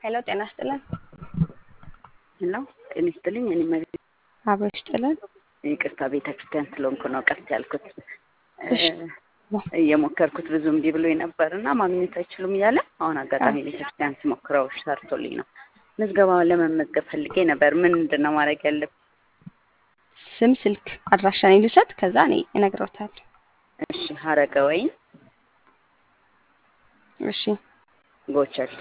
ሄሎ ጤና ይስጥልን። ሄሎ ጤና ይስጥልኝ። እኔ መቤት አብሮ ይስጥልን። ይቅርታ ቤተ ክርስቲያን ስለሆንኩ ነው ቀርት ያልኩት። እሺ። እየሞከርኩት ብዙ እምቢ ብሎኝ ነበር እና ማግኘት አይችሉም እያለ አሁን አጋጣሚ ቤተ ክርስቲያን ስሞክረው ሰርቶልኝ ነው። ምዝገባውን ለመመዝገብ ፈልጌ ነበር። ምንድን ነው ማድረግ ያለብን? ስም፣ ስልክ፣ አድራሻን ልውሰድ፣ ከዛ እኔ እነግረውታለሁ። እሺ ሀረገ ወይን እሺ ጎቸል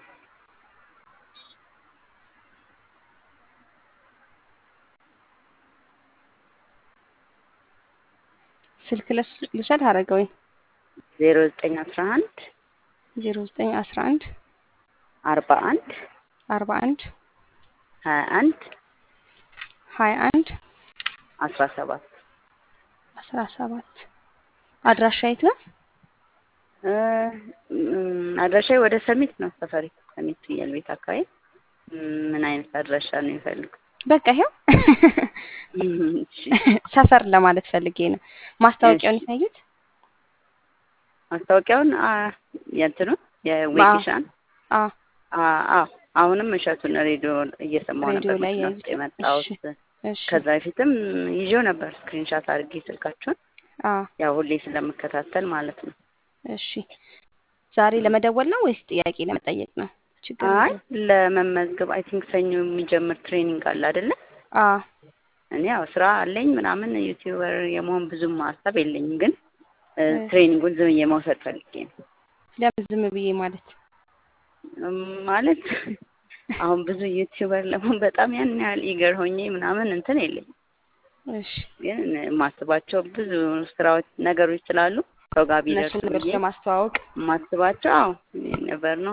ስልክ ለስ- ልውሰድ። ሀረገ ወይን ዜሮ ዘጠኝ አስራ አንድ ዜሮ ዘጠኝ አስራ አንድ አርባ አንድ አርባ አንድ ሀያ አንድ ሀያ አንድ አስራ ሰባት አስራ ሰባት አድራሻ የት ነው? እ፣ ም፣ አድራሻዬ ወደ ሰሚት ነው ሰፈሪ ሰሚት ፍየል ቤት አካባቢ ም፣ ምን አይነት አድራሻ ነው የሚፈልጉት? በቃ ይሄው እሺ፣ ሰፈር ለማለት ፈልጌ ነው። ማስታወቂያውን እሺ። ያዩት? ማስታወቂያውን አ፣ የእንትኑ የዌኪሻን አ አዎ አሁንም እሸቱን ሬዲዮ እየሰማሁ ሬዲዮ ነበር ላይ መኪና ያዩት። ውስጥ የመጣሁት። እሺ ከዛ በፊትም ይዤው ነበር ስክሪንሻት አድርጌ ስልካችሁን አ ያው ሁሌ ስለምከታተል ማለት ነው። እሺ ዛሬ ለመደወል ነው ወይስ ጥያቄ ለመጠየቅ ነው? ችግር አይ የለውም። ለመመዝገብ አይ ቲንክ ሰኞ የሚጀምር ትሬኒንግ አለ አይደለ? አ እኔ ያው ስራ አለኝ ምናምን ዩቲዩበር የመሆን ብዙም ሀሳብ የለኝም፣ ግን እ፣ እ። ትሬኒንጉን ዝም ብዬ መውሰድ ፈልጌ ነው ለምን ዝም ብዬ ማለት እም፣ ማለት አሁን ብዙ ዩቲዩበር ለመሆን በጣም ያን ያህል ኢገር ሆኜ ምናምን እንትን የለኝም እሺ ግን የማስባቸው ብዙ ስራዎች ነገሮች ስላሉ ሰው ጋር ቢደርሱ እነሱን ነገሮች ብዬ ለማስተዋወቅ የማስባቸው አዎ ነበር ነው።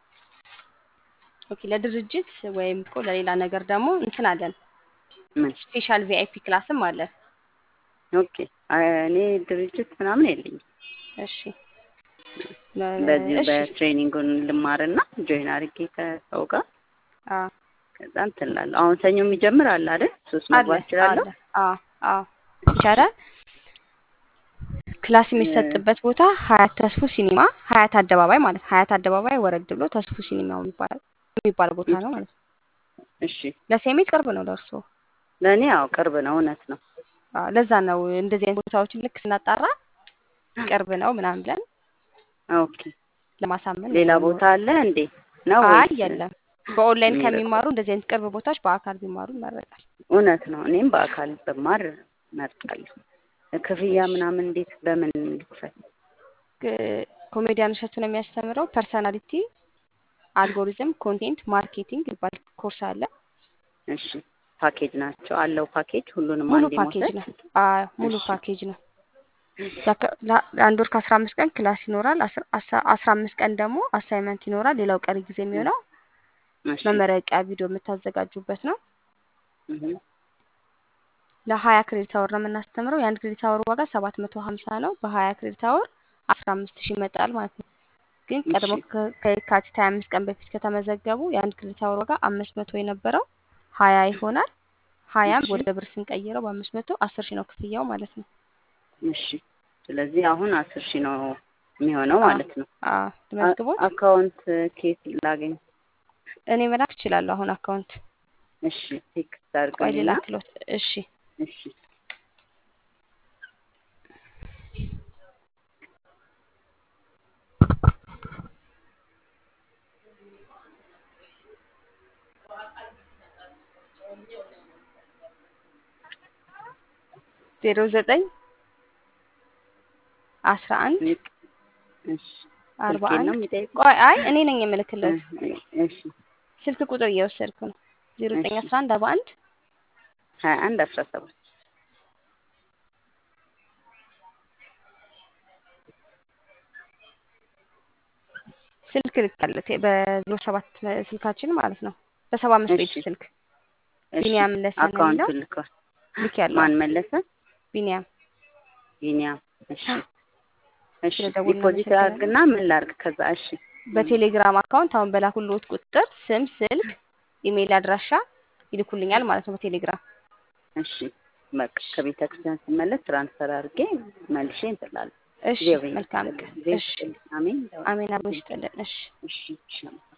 ኦኬ ለድርጅት ወይም እኮ ለሌላ ነገር ደግሞ እንትን አለን ምን ስፔሻል ቪአይፒ ክላስም አለን። ኦኬ አይ፣ እኔ ድርጅት ምናምን የለኝም። እሺ በዚህ እሺ በትሬኒንጉን ልማርና ጆይን አድርጌ ከሰው ጋር አ ከዛ እንትን እላለሁ። አሁን ሰኞ የሚጀምር አለ አይደል? ሶስት አለ መግባት እችላለሁ። አለ አ አ ይቻላል። ክላስ የሚሰጥበት ቦታ ሀያት ተስፉ ሲኒማ ሀያት አደባባይ ማለት ሀያት አደባባይ ወረድ ብሎ ተስፉ ሲኒማ የሚባል የሚባል ቦታ ነው ማለት ነው። እሺ ለሴሜት ቅርብ ነው ለእርስዎ። ለእኔ ያው ቅርብ ነው፣ እውነት ነው። አዎ፣ ለዛ ነው እንደዚህ አይነት ቦታዎችን ልክ ስናጣራ ቅርብ ነው ምናምን ብለን ኦኬ ለማሳመን ሌላ ነው። ቦታ አለ እንዴ? ነው አይ ወይስ የለም። በኦንላይን የሚርቅ? ከሚማሩ እንደዚህ አይነት ቅርብ ቦታዎች በአካል ቢማሩ ይመረጣል። እውነት ነው። እኔም በአካል በማር መርጣለሁ። ክፍያ ምናምን እንዴት በምን ልክፈል? ግ- ኮሜዲያን እሸቱ ነው የሚያስተምረው። ፐርሰናሊቲ፣ አልጎሪዝም፣ ኮንቴንት ማርኬቲንግ ይባል ኮርስ አለ። እሺ ፓኬጅ ናቸው አለው ፓኬጅ ሁሉንም ሙሉ አንዴ ፓኬጅ መውሰድ? ነው። አዎ ሙሉ እሺ። ፓኬጅ ነው። ያከ- ላ- ለአንድ ወር ከአስራ አምስት ቀን ክላስ ይኖራል። አስራ አስራ- አስራ አምስት ቀን ደግሞ አሳይመንት ይኖራል። ሌላው ቀሪ ጊዜ የሚሆነው እሺ መመረቂያ ቪዲዮ የምታዘጋጁበት ነው። እህ ለሀያ ክሬዲት አወር ነው የምናስተምረው። የአንድ ክሬዲት አወር ዋጋ ሰባት መቶ ሀምሳ ነው። በሀያ ክሬዲት አወር አስራ አምስት ሺህ ይመጣል ማለት ነው። ግን ቀድሞ እሺ ከ- ከየካቲት ሀያ አምስት ቀን በፊት ከተመዘገቡ የአንድ ክሬዲት አወር ዋጋ አምስት መቶ የነበረው ሀያ ይሆናል። ሀያም እሺ ወደ ብር ስንቀይረው በአምስት መቶ አስር ሺህ ነው ክፍያው ማለት ነው። እሺ ስለዚህ አሁን አስር ሺህ ነው የሚሆነው አ ማለት ነው። አ አ- ትመዝግቦት አካውንት ኬት ላገኝ? እኔ መላክ እችላለሁ። አሁን አካውንት እሺ ቴክስት ቆይ አድርግልኝና ልላክሎት። እሺ እሺ ዜሮ ዘጠኝ አስራ አንድ ልክ እሺ አርባ ስልኬን ነው አንድ የሚጠይቁት? ቆይ አይ እኔ ነኝ የምልክለት እ- እሺ ስልክ ቁጥር እየወሰድኩ ነው። ዜሮ ዘጠኝ እሺ አስራ አንድ አርባ አንድ ሀያ አንድ አስራ ሰባት ስልክ ልካለት በዜሮ ሰባት ስልካችን ማለት ነው። በሰባ አምስት ቤት እሺ ስልክ እሺ ቢኒያም መለሰ ነው የሚለው አካውንቱን ልከዋል። ልክ ያለው ማን መለሰ? ቢኒያም ቢኒያም። እሺ እሺ ስለደወልን ዲፖዚት አመሰግናለሁ። አድርግና ምን ላድርግ? ከዛ እሺ በቴሌግራም አካውንት አሁን በላኩልዎት ቁጥር ስም፣ ስልክ፣ ኢሜይል አድራሻ ይልኩልኛል ማለት ነው በቴሌግራም እሺ በቃ ከቤተ ክርስቲያን ስመለስ ትራንስፈር አድርጌ መልሼ እንትን እላለሁ። እሺ እግዚአብሔር መልካም ይመስገን። ቀን። እግዚአብሔር እሺ ይስጥልኝ። አሜን። አሜን። አብሮ ይስጥልን። እሺ እሺ እሺ